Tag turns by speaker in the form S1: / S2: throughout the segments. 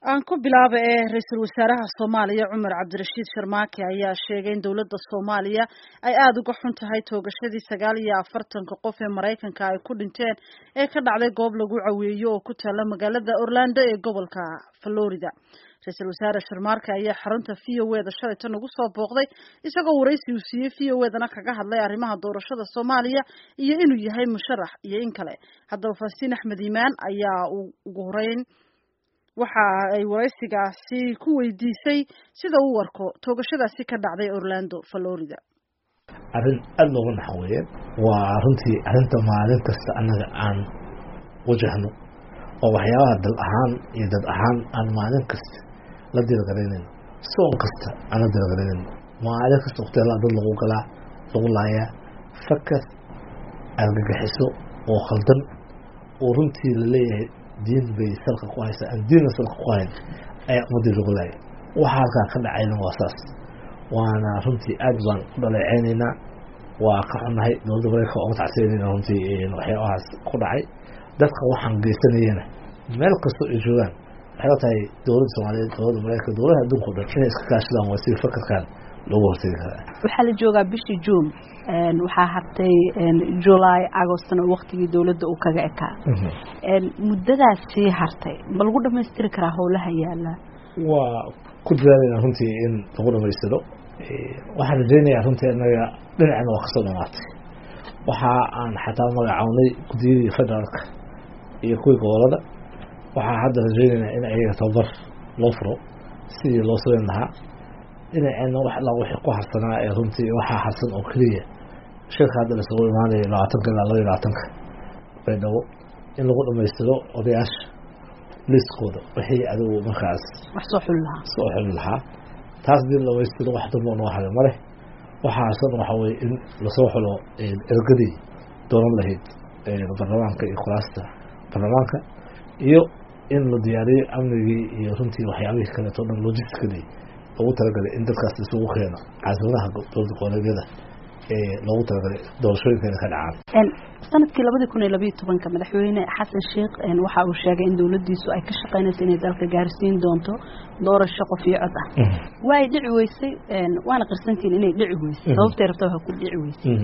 S1: aan ku bilaaba ee ra-iisul wasaaraha soomaaliya cumar cabdirashiid sharmaake ayaa sheegay in dowladda soomaaliya ay aada uga xun tahay toogashadii sagaal iyo afartanka qof ee maraykanka ay ku dhinteen ee ka dhacday goob lagu caweeyo oo ku taala magaalada orlando ee gobolka florida ra-iisul wasaare sharmaarke ayaa xarunta v o e da shalayta nagu soo booqday isagoo waraysi uu siiyey v o e dana kaga hadlay arrimaha doorashada soomaaliya iyo inuu yahay musharax iyo in kale haddaba falastiin axmed iimaan ayaa ugu horeyn waxa ay waraysigaasi ku weydiisay sida uu arko toogashadaasi ka dhacday orlando florida
S2: arrin aada looga naxo weeyaan waa runtii arrinta maalin kasta annaga aan wajahno oo waxyaabaha dal ahaan iyo dad ahaan aan maalin kasta la diragaraynayno soon kasta aan la diragaraynayno maalin kasta waqtiala dad lagu galaa lagu laayaa fakar argagaxiso oo khaldan oo runtii laleeyahay diin bay salka ku haysaa aan diinna salka ku hayn ayaa ummadii lagu laaya waxa halkaa ka dhacayna waa saas waana runtii aad baan u dhaleeceynaynaa waa ka xunnahay dowladda mareykanka waa uga tacsiyanayna runtii waxyaabahaas ku dhacay dadka waxaan geysanayana meel kastoo ay joogaan waxay la tahay dowladda soomaaliyeed dowladda mareykanka dowladaha adduunka o dhan inay iska kaashadaan waa sidii fakarkan loogu hortegi karaa
S3: waxaa la joogaa bishii juun waxaa hartay july agostna waktigii dowladda uu kaga ekaa muddadaas sii hartay ma lagu dhamaystiri karaa howlaha yaala
S2: waa ku dadaalayna runtii in lagu dhamaystiro waxaan rajeynayaa runtii anaga dhinacna waa kasoo dhamaatay waxa aan xataa magacawnay guddiyadii federaalka iyo kuwii gobolada waxaa hadda rajeynaynaa in ayaga tababar loo furo sidii loo sameyn lahaa dhinaceenna wax alla wixii ku harsanaa ee runtii waxaa harsan oo keliya shirka hadda laisugu imaanayo labaatanka ilaa laba iyo labaatanka baydhabo in lagu dhamaystiro odayaasha liskooda wixii adigu markaas
S3: wax soo xuli lahaa
S2: soo xuli lahaa taas dii dhamaystiro wax dambo noo haray male waxaa harsan waxa weye in lasoo xulo ergadii doonan lahayd baarlamaanka iyo kuraasta baarlamaanka iyo in la diyaariyo amnigii iyo runtii waxyaabihii kaleeto dhan logisticadii loogu talagalay in dadkaas isugu keeno caasimadaha dowlada goboleedyada ee loogu talagalay doorashooyinkeena ka dhacaan
S3: sanadkii labadii kun iyo labayo tobanka madaxweyne xasan sheekh waxa uu sheegay in dowladdiisu ay ka shaqeynayso inay dalka gaarsiin doonto doorasho qof iyo cod ah waa ay dhici weysay waana qarsantiin inay dhici weysay sababtay rabta waa ku dhici weysay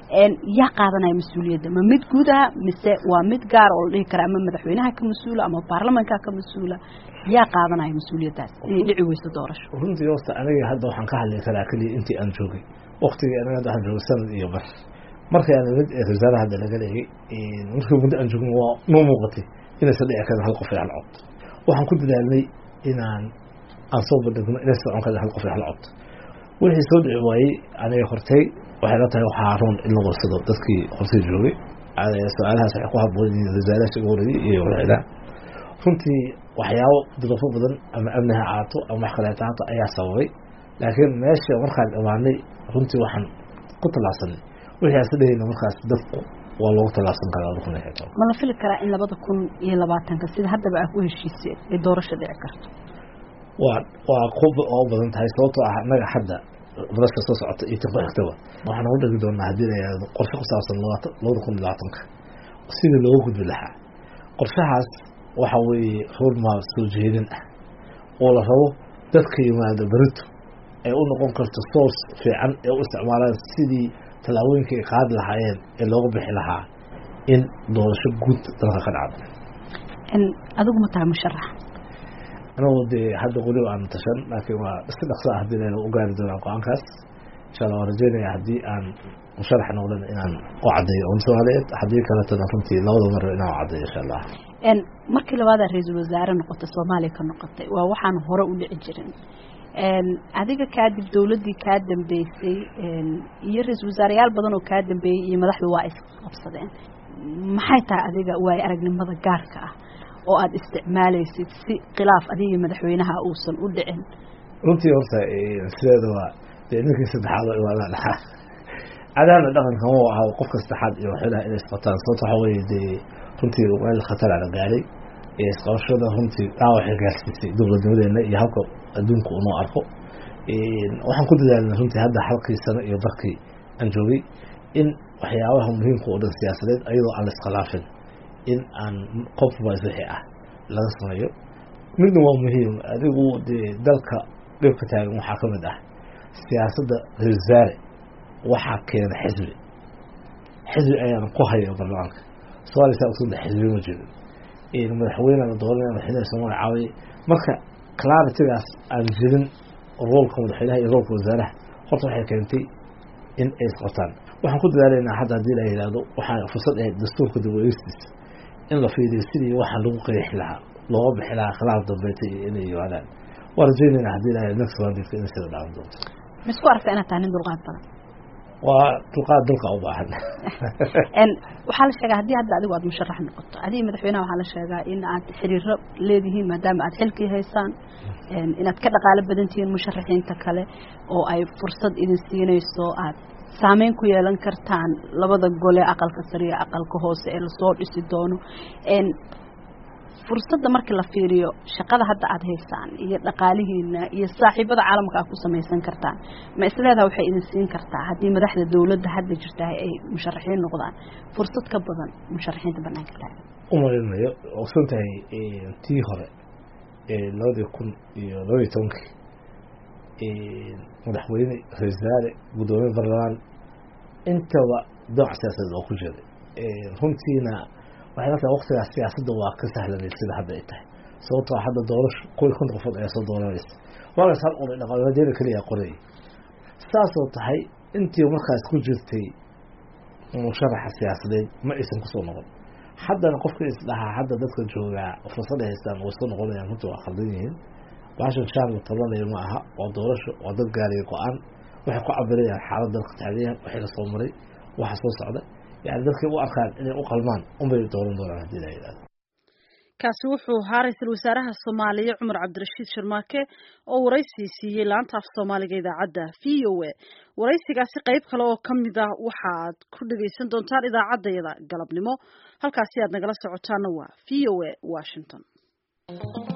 S3: yaa qaadanaya mas-uuliyadda ma mid guud ah mise waa mid gaar oo la dhihi kara ama madaxweynaha ka mas-uula ama baarlamanka ka mas-uula yaa qaadanaya mas-uuliyaddaas inay dhici weyso doorasho
S2: runtii horta aniga hadda waxaan ka hadli karaa keliya intii aan joogay waktigii anaga hadda waxaan joogay sanad iyo bar markii aan imid ee wasaaraha hadda laga leeyay markii muddo aan joogin waa noo muuqatay inaysan dhici karin hal qof iyo hal cod waxaan ku dadaalnay inaan aan soo bandhigno inaysan socon karin hal qof iyo hal cod wixii soo dhici waayey aniga hortay waxay la tahay waxaa roon in la warsado dadkii hortay joogay su-aalahaas waxay ku haboon yihiin wasaarahaas ugu horreeyey iyo waxeedaa runtii waxyaabo dadafo badan ama amni ha ahaato ama wax kaleeta haato ayaa sababay laakiin meesha markaan imaanay runtii waxaan ku tallaabsanay wixii aan sadhehayna markaas dadku waa loogu tallaabsan karaa labada kun iyo toban
S3: ma la fili karaa in labada kun iyo labaatanka sida haddaba aa ku heshiiseen ay doorasho dhici karto
S2: waa waa ku oo badan tahay sababtoo ah annaga hadda baraska soo socota iyo tan ku xigtaba waxaan ugu dhegi doonaa haddii la yihahdo qorshe ku saabsan labaatan labada kun iyo labaatanka sidii looga gudbi lahaa qorshahaas waxa weeye roadmap soo jeedin ah oo la rabo dadka yimaado berito ay u noqon karto source fiican ee u isticmaalaan sidii tallaabooyinka ay qaadi lahaayeen ee looga bixi lahaa in doorasho guud dalka ka dhacdo
S3: adigu ma tahay musharax
S2: anigu dee hadda weliba aan tashan laakiin waa si dhaqso ah hadii layna u gaari doonaa go-aankaas insha allah waan rajeynaya haddii aan musharax noqdan inaan u caddeeyo un soomaaliyeed haddii kaletana runtii labada mar inaan u caddeeyo insha allah
S3: markii labaadaa ra-iisul wasaare noqotay soomaaliya ka noqotay waa waxaan hore u dhici jirin adiga kaadib dowladdii kaa dambeysay iyo ra-iisul wasaareyaal badan oo kaa dambeeyey iyo madaxdu waa isqabsadeen maxay tahay adiga waayo aragnimada gaarka ah oo aada isticmaalaysid si khilaaf adiga madaxweynaha uusan u dhicin
S2: runtii horta sideeda waa dee ninkii saddexaad oo imaadaan dhaxaa cadaana dhaqanka ma aha qofka saddexaad iyo waxyaalaha inay isqataan sababta waxa weeye dee runtii meel khatara la gaaray isqabashada runtii dhaawacay gaarsiisay dowladnimadeena iyo halka adduunka unoo arko waxaan ku dadaalna runtii hadda halkii sano iyo barkii aan joogay in waxyaabaha muhiimka oo dhan siyaasadeed ayadoo aan la iskhilaafin in aan compromise wixii ah laga sameeyo midna waa muhiim adigu dee dalka dhibka taagan waxaa ka mid ah siyaasadda ra-isul wasaare waxaa keena xisbi xisbi ayaana ku haya baarlamaanka soomaaliya saa usoo xisbi ma jirin madaxweyne la dooranaya madaxweynaha soomaaliya caawiye marka claritigaas aan jirin roolka madaxweynaha iyo roolka wasaaraha horta waxay keentay in ay isqabtaan waxaan ku dadaalaynaa hadda haddii la yidhaahdo waxaa fursad ahayd dastuurka dib uegistiisa in la fiiriyo sidii waxaa lagu qeexi lahaa looga bixi lahaa khilaaf dambeeta iyo inay yimaadaan waa rajaynaynaa haddii la next mandate inay sida dhaawan doonto
S3: ma isku aragta inaad tahay nin dulqaad badan
S2: waa dulqaad dalka u baahan
S3: waxaa la sheegaa haddii hadda adigu aad musharax noqoto adiga madaxweynaha waxaa la sheegaa in aad xiriiro leedihiin maadaama aad xilkii haysaan inaad ka dhaqaalo badan tihiin musharaxiinta kale oo ay fursad idin siinayso aad saameyn ku yeelan kartaan labada gole aqalka sare iyo aqalka hoose ee lasoo dhisi doono fursadda markii la fiiriyo shaqada hadda aada haysaan iyo dhaqaalihiina iyo saaxiibada caalamka aad ku samaysan kartaan ma isleedaha waxay idin siin kartaa haddii madaxda dowladda hadda jirtahay ay musharaxiin noqdaan fursad ka badan musharaxiinta banaanka taagan
S2: umalinayo ogsan tahay tii hore labadii kun iyo labadii tobankii madaxweyne ra-isul wasaare guddoomiye baarlamaan intaba dooc siyaasadeed oo ku jiray runtiina waxay la tahay waktigaas siyaasadda waa ka sahlanayd sida hadda ay tahay sababtoo hadda doorasho kuwii konta qofood ayaa soo dooranaysa waagaas hal oday dhaqaaladeena keliya qorayay saasoo tahay intii markaas ku jirtay musharaxa siyaasadeed ma aysan kusoo noqon haddana qofka isdhahaa hadda dadka joogaa fursad ay haystaan way soo noqonayaan runta waa khaldan yihiin baashan shaan la tabanayo ma aha waa doorasho waa dad gaariya go-aan waxay ku cabirayaan xaalad dalka taaganyahan waxay lasoo maray waxa soo socda yani dadkay u arkaan inay u qalmaan unbay dooran doonaan haddii la yidhahdo
S1: kaasi wuxuu ahaa ra-iisul wasaaraha soomaaliya cumar cabdirashiid sharmaake oo waraysi siiyey laanta af soomaaliga idaacadda v o a waraysigaasi qayb kale oo ka mid ah waxaad ku dhegaysan doontaan idaacaddayada galabnimo halkaasi aad nagala socotaana waa v o a washington